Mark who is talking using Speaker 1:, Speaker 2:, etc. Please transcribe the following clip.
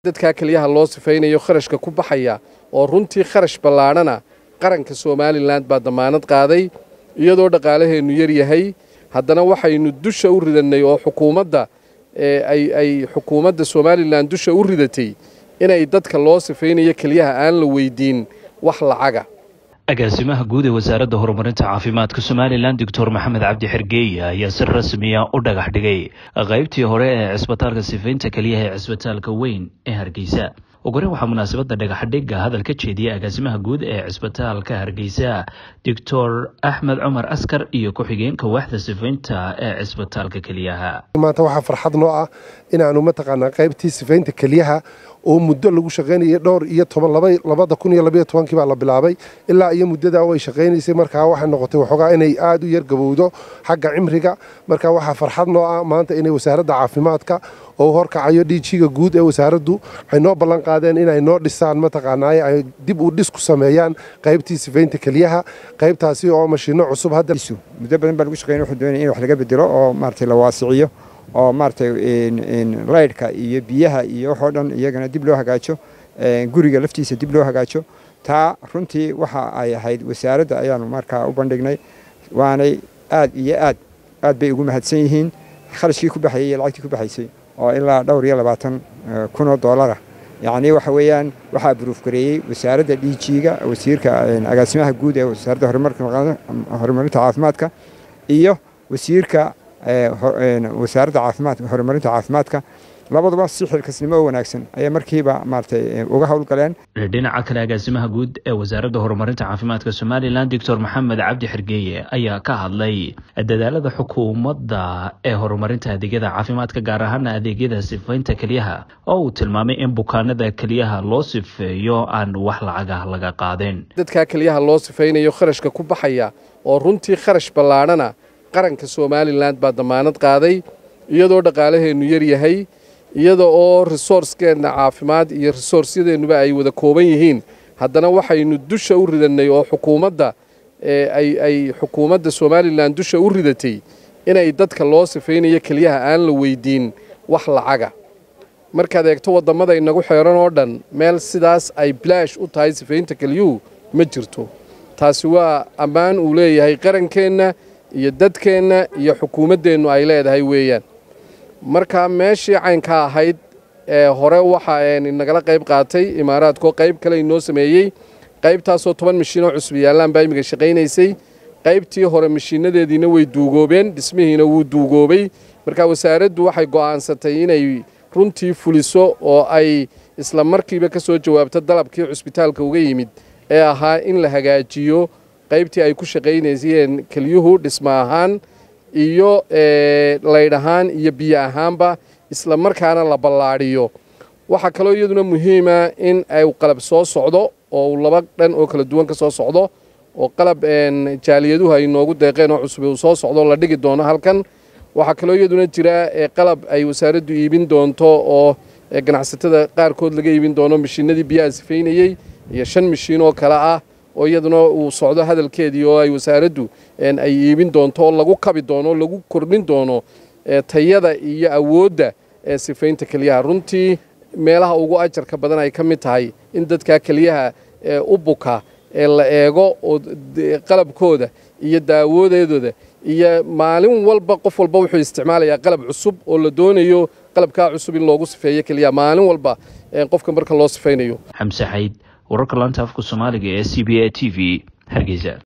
Speaker 1: dadkaa keliyaha loo sifaynayo kharashka ku baxaya oo runtii kharash ballaadhana qaranka somalilan baa damaanad qaaday iyadoo dhaqaalaheennu yar yahay haddana waxaynu dusha u ridannay oo xukuumadda ay xukuumadda somalilan dusha u ridatay inay dadka loo sifaynayo keliyaha aan la weydiin wax lacaga
Speaker 2: agaasimaha guud ee wasaaradda horumarinta caafimaadka somalilan doctor maxamed cabdi xergeeye ayaa si rasmiya u dhagax dhigay qaybtii hore ee cisbitaalka sifaynta keliyaha ee cisbitaalka weyn ee hargeysa ogore waxaa munaasabadda dhagaxdhigga hadal ka jeediyay agaasimaha guud ee cisbitaalka hargeysa doctor axmed cumar askar iyo ku-xigeenka waaxda sifaynta ee cisbitaalka keliyaha
Speaker 3: maanta waxaa farxad noo ah inaanu mataqaanaa qaybtii sifaynta keliyaha oo muddo lagu shaqaynayay dhowr iyo toban labada kun iyo labaiyo tobankii baa la bilaabay ilaa iyo muddadaa way shaqaynaysay markaa waxay noqotay waxoogaa inay aada u yar gabowdo xagga cimriga marka waxaa farxad noo ah maanta inay wasaaradda caafimaadka oo horkacayo dhiijiga guud ee wasaaraddu waxay noo ballan qaadeen inay noo dhisaan mataqaanaaye ay dib u dhis ku sameeyaan qaybtii sifaynta keliyaha qaybtaasi oo mashiinno cusub hadda
Speaker 4: muddo badan baa lagu shaqeynay wuxuu doonaya in wax laga bedelo oo maaragtay la waasiciyo oo maaragtay laydhka iyo biyaha iyo waxoo dhan iyagana dib loo hagaajo guriga laftiisa dib loo hagaajo taa runtii waxa ay ahayd wasaaradda ayaanu markaa u bandhignay waanay aad iyo aad aad bay ugu mahadsan yihiin kharashkii ku baxayay iyo lacagtii ku baxaysay oo ilaa dhowr iyo labaatan kun oo doolara yacnii waxa weeyaan waxaa buruuf gareeyey wasaaradda dhiijiiga wasiirka agaasimaha guud ee wasaaradda horumarinta caafimaadka iyo wasiirka wasaaradda caafimaadka horumarinta caafimaadka labaduba si xilkasnimo oo wanaagsan ayay markiiba maaragtay uga howlgaleen
Speaker 2: dhinaca kale agaasimaha guud ee wasaaradda horumarinta caafimaadka somalilan doctor maxamed cabdi xergeeye ayaa ka hadlay dadaalada xukuumadda ee horumarinta adeegyada caafimaadka gaar ahaana adeegyada sifaynta keliyaha oo uu tilmaamay in bukaanada keliyaha loo sifeeyo aan wax lacagah laga qaadin
Speaker 1: dadkaa keliyaha loo sifaynayo kharashka ku baxaya oo runtii kharash ballaadhana qaranka somalilan baa damaanad qaaday iyadoo dhaqaalaheennu yar yahay iyada oo resourcekeenna caafimaad iyo resourcyadeennuba ay wada kooban yihiin haddana waxaynu dusha u ridannay oo xukuumadda ay xukuumadda somalilan dusha u ridatay inay dadka loo sifaynayo keliyaha aan la weydiin wax lacaga markaad eegto waddamada inagu xeeran oo dhan meel sidaas ay bilaash u tahay sifaynta keliyuhu ma jirto taasi waa ammaan uu leeyahay qarankeenna iyo dadkeenna iyo xukuumaddeennu ay leedahay weeyaan marka meeshii caynka ahayd ee hore waxa nagala qayb qaatay imaaraadkoo qayb kale inoo sameeyey qaybtaasoo toban mashiinoo cusub yaallaan baa imiga shaqaynaysay qaybtii hore mashiinadeediina way duugoobeen dhismihiina wuu duugoobay marka wasaaraddu waxay go'aansatay inay runtii fuliso oo ay isla markiiba ka soo jawaabto dalabkii cusbitaalka uga yimid ee ahaa in la hagaajiyo qaybtii ay ku shaqaynaysayeen keliyuhu dhismo ahaan iyo laydh ahaan iyo biyo ahaanba isla markaana la ballaadhiyo waxaa kaloo iyaduna muhiima in ay qalab soo socdo oo laba dhan oo kala duwan ka soo socdo oo qalab jaaliyaduhu ay noogu deeqeen oo cusub uu soo socdo la dhigi doono halkan waxaa kaloo iyaduna jira qalab ay wasaaraddu iibin doonto oo ganacsatada qaarkood laga iibin doono mashiinadii biyaha sifaynayey iyo shan mashiin oo kale ah oo iyaduna uu socdo hadalkeedii oo ay wasaaraddu ay iibin doonto oo lagu kabi doono oo lagu kordhin doono tayada iyo awoodda ee sifaynta keliyaha runtii meelaha ugu ajarka badan ay ka mid tahay in dadkaa keliyaha u buka ee la eego oo qalabkooda iyo daawadeedooda iyo maalin walba qof walba wuxuu isticmaalayaa qalab cusub oo la doonayo qalabkaa cusub in loogu sifeeyo keliyaha maalin walba qofka marka loo sifaynayo
Speaker 2: xamse xayd wararka laanta afka soomaaliga ee c b a t v hargeysa